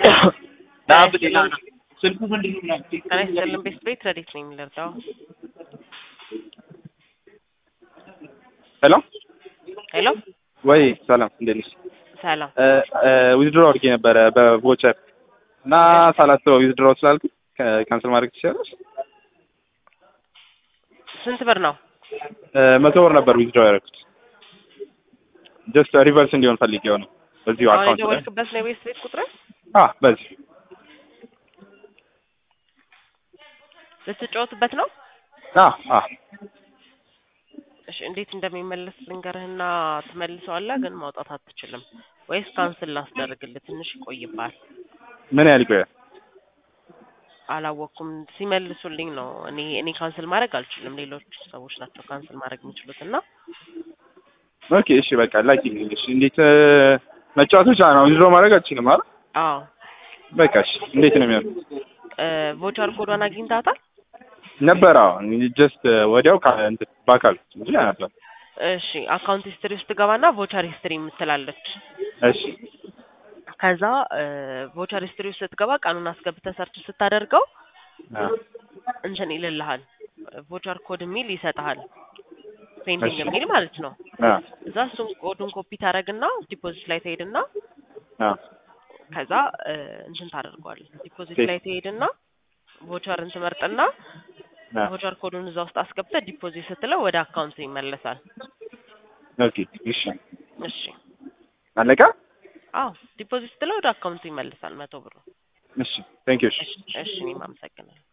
ና ስልኩ ምንድን ነው ምናምን ጤና ይስጥልን ቤት ቤት ረዲት ነኝ የምንረዳው ሄሎ ሄሎ ወይ ሰላም እንዴት ነሽ? ሰላም ዊዝድሮ አድርጌ ነበረ በቮቸር እና ሳላስበው ዊዝድሮ ስላልኩ ካንስል ማድረግ ትችላለሽ? ስንት ብር ነው መቶ ብር ነበር ዊዝድሮ ያደረኩት። ጀስት ሪቨርስ እንዲሆን ፈልጌው ነው በዚሁ አሁን አካውንት ላይ የደወልክበት ነው የቤት ቤት ቁጥር አ በዚህ ልትጫወትበት ነው አ አ እሺ እንዴት እንደሚመለስ ልንገርህና ትመልሰዋለህ ግን ማውጣት አትችልም ወይስ ካንስል ላስደርግልህ ትንሽ ይቆይብሃል ምን ያህል ይቆያል? አላወቅኩም ሲመልሱልኝ ነው እኔ እኔ ካንስል ማድረግ አልችልም ሌሎች ሰዎች ናቸው ካንስል ማድረግ የሚችሉት እና ኦኬ እሺ በቃ ላኪልኝ። እሺ እንዴት መጫወት ብቻ ነው ዊዝድሮ ማድረግ አልችልም አይደል? አዎ በቃ እሺ እንዴት ነው የሚሆነው? ቮቸር ኮዷን አግኝታታል ነበር አዎ ጀስት ወዲያው ካ- እንትን በአካል እንጂ ነበር። እሺ አካውንት ሂስትሪ ውስጥ ገባና ቮቸር ሂስትሪ የምትላለች እሺ ከዛ ቮቸር ሂስትሪ ውስጥ ስትገባ ቀኑን አስገብተህ ሰርች ስታደርገው አ እንትን ይልልሃል ቮቸር ኮድ የሚል ይሰጥሃል ፔንዲንግ እሺ። የሚል ማለት ነው አ እዛ እሱን ኮዱን ኮፒ ታደርግና ዲፖዚት ላይ ትሄድና አ ከዛ እ፣ እንትን ታደርገዋለህ ዲፖዚት ኦኬ። ላይ ትሄድና ቮቸርን ትመርጥና አ ቮቸር ኮዱን እዛ ውስጥ አስገብተህ ዲፖዚት ስትለው ወደ አካውንት ይመለሳል ኦኬ እሺ እሺ አለቀ? አዎ ዲፖዚት ስትለው ወደ አካውንቱ ይመለሳል መቶ ብሩ እሺ ቴንክ ዩ እሺ እሺ እሺ እኔም አመሰግናለሁ